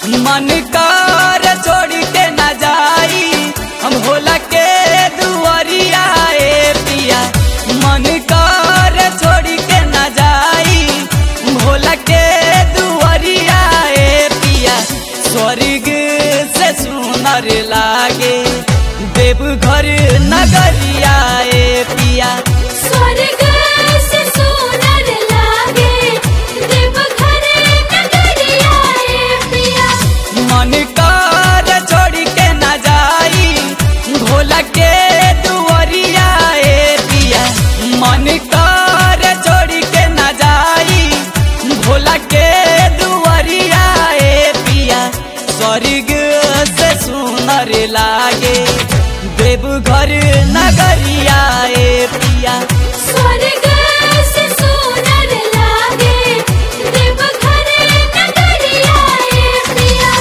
मन कर छोड़ के न जाई हम भोला के दुआरिया ए पिया मन कर छोड़ के न जाई भोला के दुआरिया ए पिया स्वर्ग से सुनर लागे देवघर नगरिया ए पिया स्वर्ग से सोनर लागे देवघर नगरिया ए पिया मन कर छोड़ के न जाई भोला के दुआरिया ए पिया मन कर छोड़ के न जाई भोला के दुआरिया ए पिया स्वर्ग से सुनर लागे देवघर नगरिया ए पिया स्वर्ग से सोनर लागे देवघर नगरिया ए पिया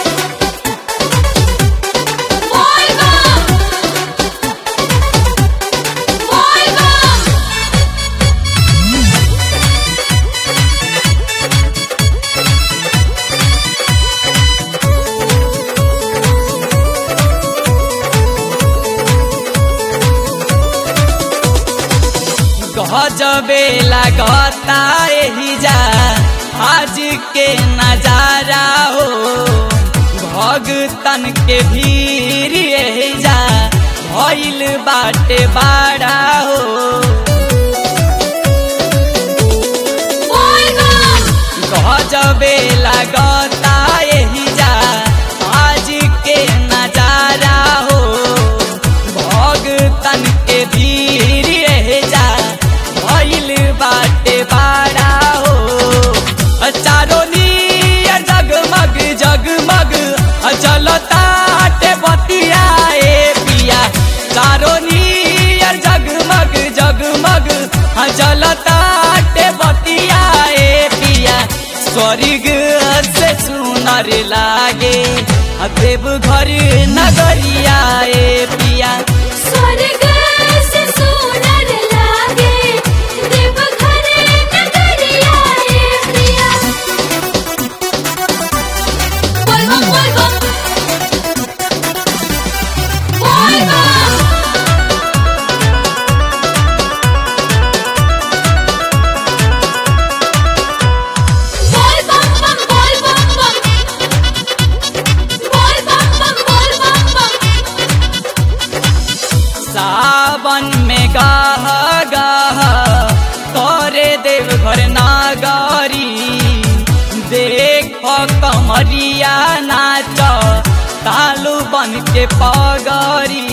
बोल बम बोल बम गजबे लगता एही जा आज के नजारा हो भगतन के भीड़ एही जा भइल बाटे बाड़ा हो बोल बम गजबे लगता एही जा आज के नजारा हो भगतन के भीड़ एही जा भइल बाटे बाड़ा हो चारो नियर जगमग जगमग चलता बतिया ए पिया चारो नियर जगमग जगमग चलता बतिया ए पिया स्वर्ग से सुनर लागे देवघर नगरिया ए पिया स्वर्ग से सोनर लागे देवघर नगरिया ए पिया बोल बम बोल बम बोल बम बोल बम बम बोल बम बम बोल बम बम बोल बम बम सावन में गाह गाह करे देवघर नागरी देख कमरिया नाच तालू बन के पगरी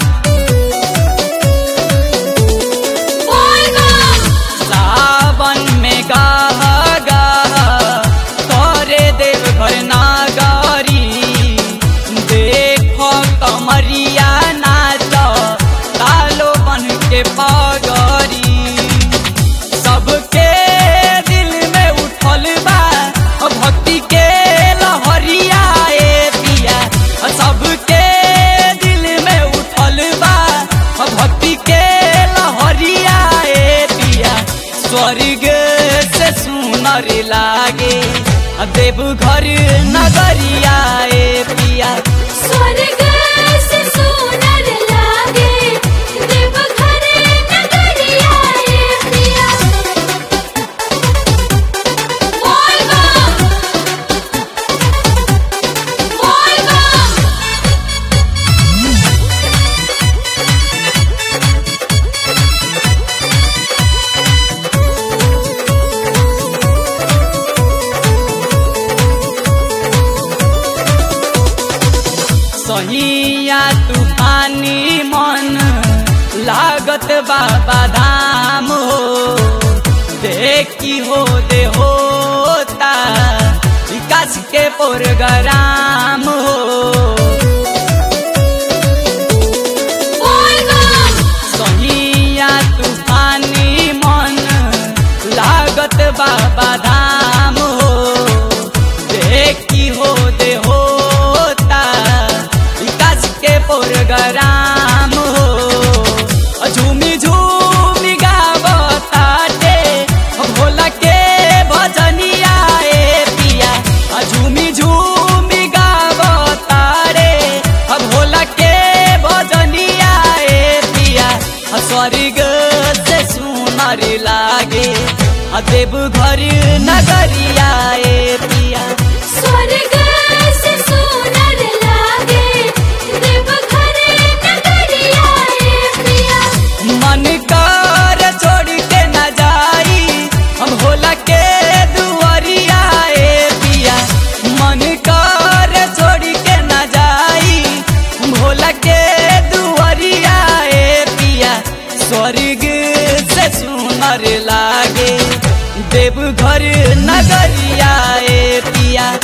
बोल बम सावन में गाह गाह करे देवघर नागरी देख कमरिया नाच तालो बन के पगरी सबके दिल में उठल बा भक्ति के लहरिया ए पिया सबके दिल में उठल बा भक्ति के लहरिया ए पिया स्वर्ग से सुनर लागे देवघर नगरिया ए पिया स्वर्ग से सोनर लागे देवघर नगरिया ए पिया बोल बम बोल बम सहिया तूफानी मन लागत बाबा धाम हो देखी हो दे होता विकास के प्रोग्राम हो बोल बम सहिया तूफानी मन लागत बाबा धाम हो देखी हो दे होता विकास के प्रोग्राम हो झूमी झूमी गावताटे भोला के भजनिया ए पिया झूमी झूमी आ देव घर नगरिया ए पिया स्वर्ग से सुनर लागे देवघर नगरिया ए पिया मन कर छोड़ के न जाई हम भोला के दुआरिया ए पिया मन कर छोड़ के न जाई भोला के दुआरिया ए पिया स्वर्ग से सुनर लागे देव घर नगरिया ए पिया